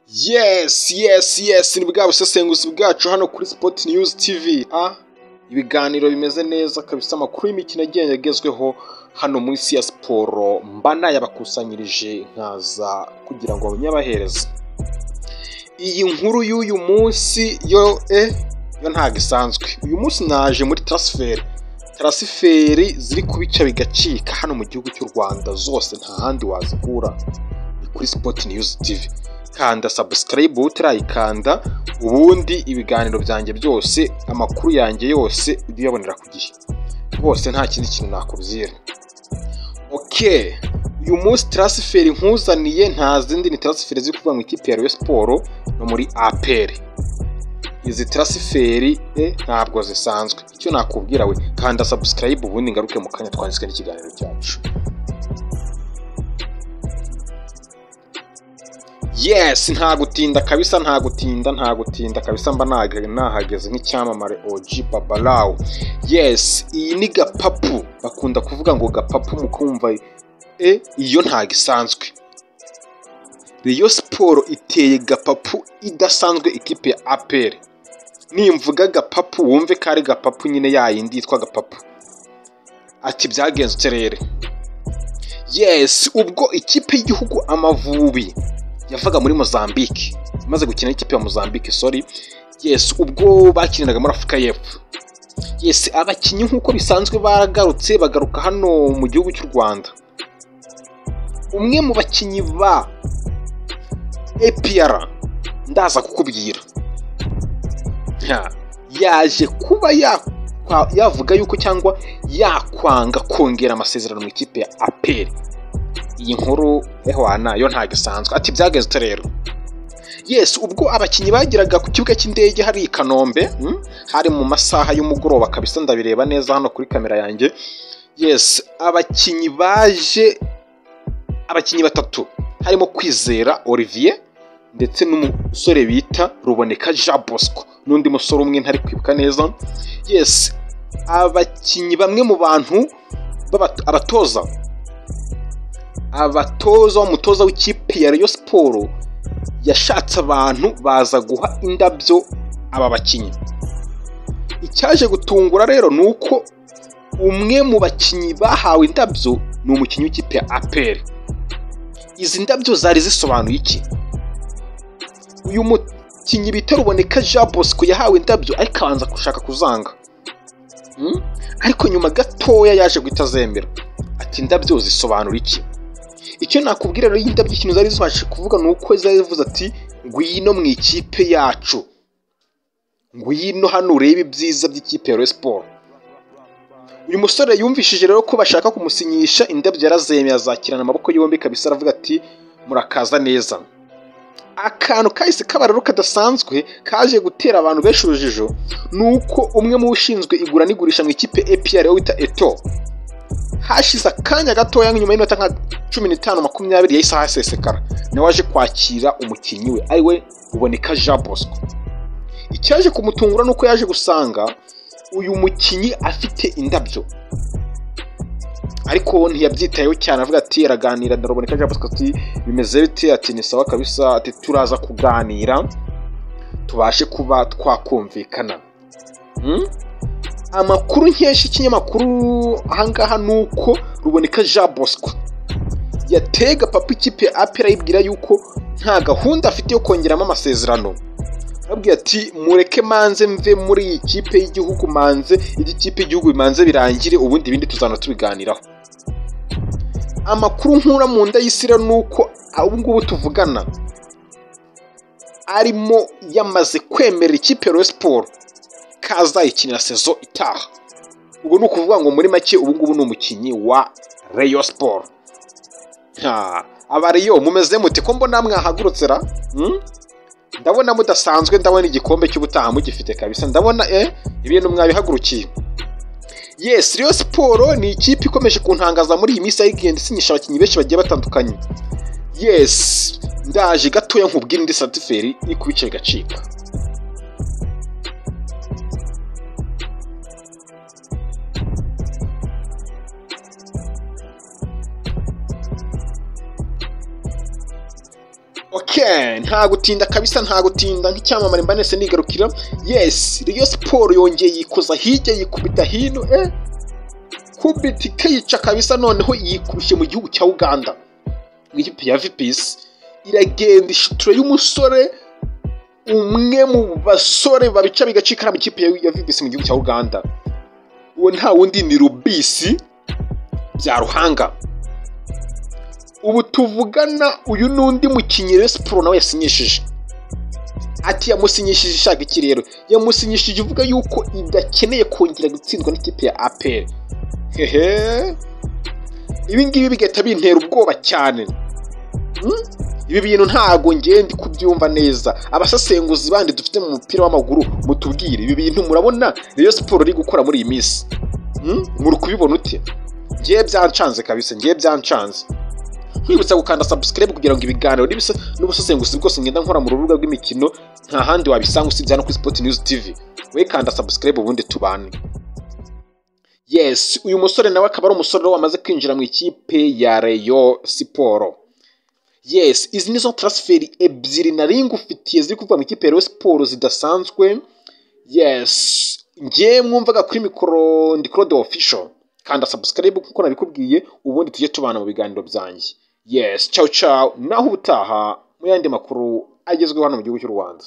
yes yes yes ni bwa busesenguzi bwacu hano kuri sport news tv ah ibiganiro bimeze neza kabisa amakuru y'imikino agiye yagezweho hano munsi ya siporo mba nayabakusanyirije nkaza kugira ngo abanyabahereza iyi nkuru y'uyu munsi yo eh yo ntabwo isanzwe uyu munsi naje muri transferi tarasiferi ziri ku bice bigacika hano mu gihugu cy'u rwanda zose nta handi wazikura ni kuri sipoti niyuzi tivi kanda sabusikarayibu utarayikanda ubundi ibiganiro byanjye byose amakuru yanjye yose ujya uyabonera ku gihe rwose nta kindi kintu nakubwira ok uyu munsi tarasiferi nkuzaniye nta zindi ni tarasiferi ziri kuvuga mu ikipe ya Rayon siporo no muri aperi izi tarasiferi e ntabwo zisanzwe icyo nakubwira we kanda sabusikarayibu ubundi ngaruke mu kanya twanditswe n'ikiganiro cyacu yes nta gutinda kabisa nta gutinda nta gutinda kabisa mba naga- nahageze nk'icyamamare og babalawu yes iyi ni gapapu bakunda kuvuga ngo gapapu mu kumva e iyo ntago isanzwe Rayon siporo iteye gapapu idasanzwe ikipe ya aperi nimvuga gapapu wumve ko ari gapapu nyine yayindi yitwa gapapu ati byagenze uterere yes ubwo ikipe y'igihugu amavubi yavaga muri mozambique imaze gukina n'ikipe ya mozambique sorry yes ubwo bakiniraga muri afurika y'epfo yes abakinnyi nk'uko bisanzwe baragarutse bagaruka hano mu gihugu cy'u rwanda umwe mu bakinnyi ba epr ndaza kukubwira nka yaje kuba yakwa- yavuga yuko cyangwa yakwanga kongera amasezerano mu ikipe ya aperi iyi nkuru ehwana yo ntabwo isanzwe ati byageze ute rero yes ubwo abakinnyi bageraga ku kibuga cy'indege hari i kanombe hmm? hari mu masaha y'umugoroba kabisa ndabireba neza hano kuri kamera yanjye yes abakinnyi baje abakinnyi batatu harimo kwizera olivier ndetse n'umusore bita ruboneka jean bosco n'undi musore umwe ntari kwibuka neza yes abakinnyi bamwe mu bantu b'abat- abatoza abatoza umutoza w'ikipe ya Rayon siporo yashatse abantu baza guha indabyo aba bakinnyi icyaje gutungura rero ni uko umwe mu bakinnyi bahawe indabyo ni umukinnyi w'ikipe ya aperi izi ndabyo zari zisobanuye iki uyu mukinnyi bita ruboneka jean bosco yahawe indabyo ariko abanza gushaka kuzanga Hmm? ariko nyuma gatoya yaje guhita azemera ati indabyo zisobanura iki icyo nakubwira rero y'indabyo ikintu zari zibasha kuvuga ni uko zari zivuze ati ngwino mu ikipe yacu ngwino hano urebe ibyiza by'ikipe ya Rayon siporo uyu musore yumvishije rero ko bashaka kumusinyisha indabyo yarazemeye azakirana amaboko yombi kabisa aravuga ati murakaza neza akantu kahise kaba rero kadasanzwe kaje gutera abantu benshi urujijo ni uko umwe mu ushinzwe igura n'igurisha mu ikipe APR we wita Eto hashize akanya gatoya nyuma y'iminota nka cumi n'itanu makumyabiri yahise ahasesekara nawe waje kwakira umukinnyi we ari we uboneka Jean Bosco icyaje kumutungura ni uko yaje gusanga uyu mukinnyi afite indabyo ariko ntiyabyitayeho cyane avuga ati araganira ndaruboneka jean bosco ati bimeze bite ati ni sawa kabisa ati turaza kuganira tubashe kuba twakumvikana Hmm? amakuru nkesha ikinyamakuru ahangaha ni uko ruboneka jean bosco yatega papa ikipe ya apera ayibwira yuko nta gahunda afite yo kongeramo amasezerano arabwira ati mureke manze mve muri iyi kipe y'igihugu manze ijya ikipe y'igihugu bimanze birangire ubundi ibindi tuzana tubiganiraho amakuru nkura mu nda y'isira ni uko ubu ngubu tuvugana arimo yamaze kwemerera ikipe ya Rayon siporo ko azayikinira sezo itaha ubu ni ukuvuga ngo muri make ubu ngubu ni umukinnyi wa Rayon siporo Ha, abariyo mumeze mute ko mbona mwahagurutse ra Hmm? ndabona mudasanzwe ndabona igikombe cy'ubutaha mugifite kabisa ndabona eh ibintu mwabihagurukiye yes Rayon siporo ni ikipe ikomeje kuntangaza muri iyi minsi aho igenda isinyisha abakinnyi benshi bagiye batandukanye yes ndaje gatoya nkubwira indi satiferi iri ku bice bigacika ok Ken nta gutinda kabisa nta gutinda nk'icyamamare mbanese nigarukira yes Rayon Sport yongeye yikoza hirya yikubita hino eh kubitike yica kabisa noneho yikurushye mu gihugu cya Uganda ikipe ya VPS iragenda ishutura y'umusore umwe mu basore babica bigacikara mu ikipe ya VPS mu gihugu cya Uganda uwo nta wundi ni Rubisi bya Ruhanga ubu tuvugana uyu n'undi mukinnyi Rayon Sport nawe yasinyishije ati yamusinyishije ishaka iki rero yamusinyishije ivuga yuko idakeneye kongera gutsindwa n'ikipe ya APR hehe ibi ngibi bigahita bintera ubwoba cyane Hmm? ibi bintu ntago ngende kubyumva neza abasesenguzi bandi dufite mu mupira w'amaguru mutubwire ibi bintu murabona Rayon Sport iri gukora muri iyi minsi Hmm? muri kubibona ute ngiye byancanze kabisa ngiye byancanze nkwibutsa gukanda subscribe kugira ngo ibiganiro n'ibisa n'ubusesenguzi bwose ngenda nkora mu rubuga rw'imikino nta handi wabisanga usibye hano kuri Sport News TV we kanda subscribe ubundi tubane yes uyu musore nawe akaba ari umusore wamaze kwinjira mu ikipe ya Rayon Sport yes izi nizo transferi ebyiri nari ngufitiye ziri kuva mu ikipe ya Rayon Sport zidasanzwe yes ngewe mwumvaga kuri mikoro ndi Claude official kanda subscribe kuko nabikubwiye ubundi tujye tubana mu biganiro byanjye yes ciao ciao naho ubutaha mu yandi makuru agezweho hano mu gihugu cy'u Rwanda